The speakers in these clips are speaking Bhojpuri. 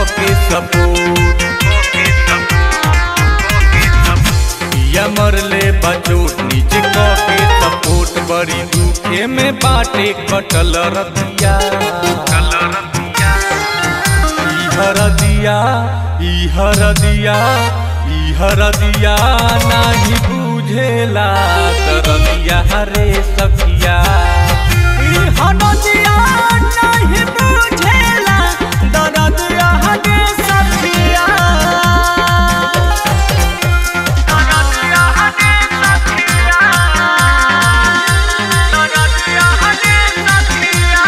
के सपोर्ट पिया मरले बचोट नीचे क के सपोर्ट बड़ी दुखे में बाटे कटल रतिया ई हरदिया ई हरदिया ई हरदिया नाही बुझेला तरदिया हरे सखिया ई हरदिया नाही बुझेला तरदिया हरे सखिया तरदिया हरे सखिया तरदिया हरे सखिया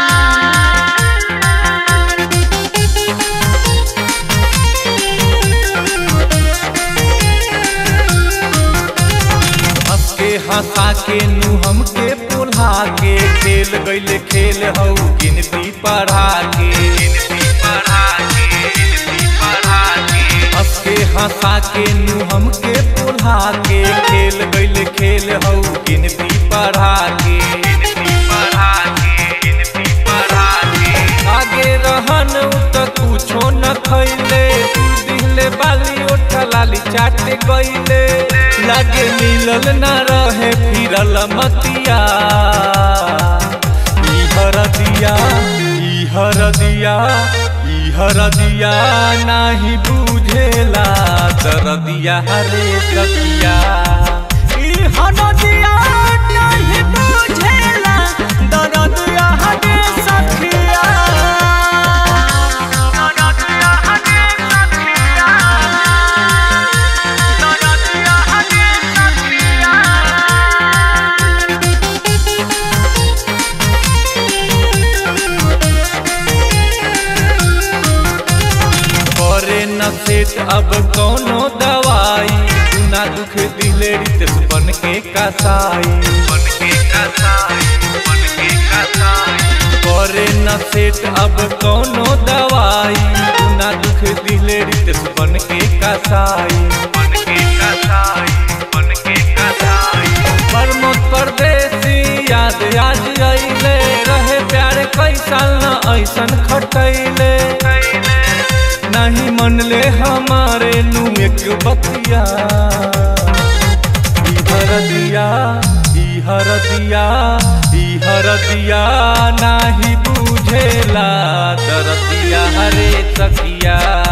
हंस के हंसा के नु हमके पुल्हा के खेल गईले खेल हऊ गिनती पढ़ा के हंस के हंसा के नु हमके पुल्हा के खेल गईले खेल हऊ गिनती पढ़ा के आगे रहन उ त कुछो न खैले तू दिहले बाली ओठा लाली चाटे गईले लागे मिलल न रहे फिरल मतिया ई हरदिया ई हरदिया ई हरदिया नाही बुझेला दरदिया हरे सखिया ई हरदिया नाही बुझेला दरदिया हरे सखिया दरदिया हरे सखिया दरदिया हरे सखिया करे न सेट अब कौनो दवाई दुना दुख दिले रित बन के कसाई करे न सेट अब कौनो दवाई दुना दुख दिले रित बन के कसाई परमोत परदेसी याद आज अइले रहे प्यार कैसा न ऐसन खटैले नहीं मनले हमारे नु एक बतिया ई हरदिया ई हरदिया ई हरदिया नाही बुझेला दरदिया हरे सखिया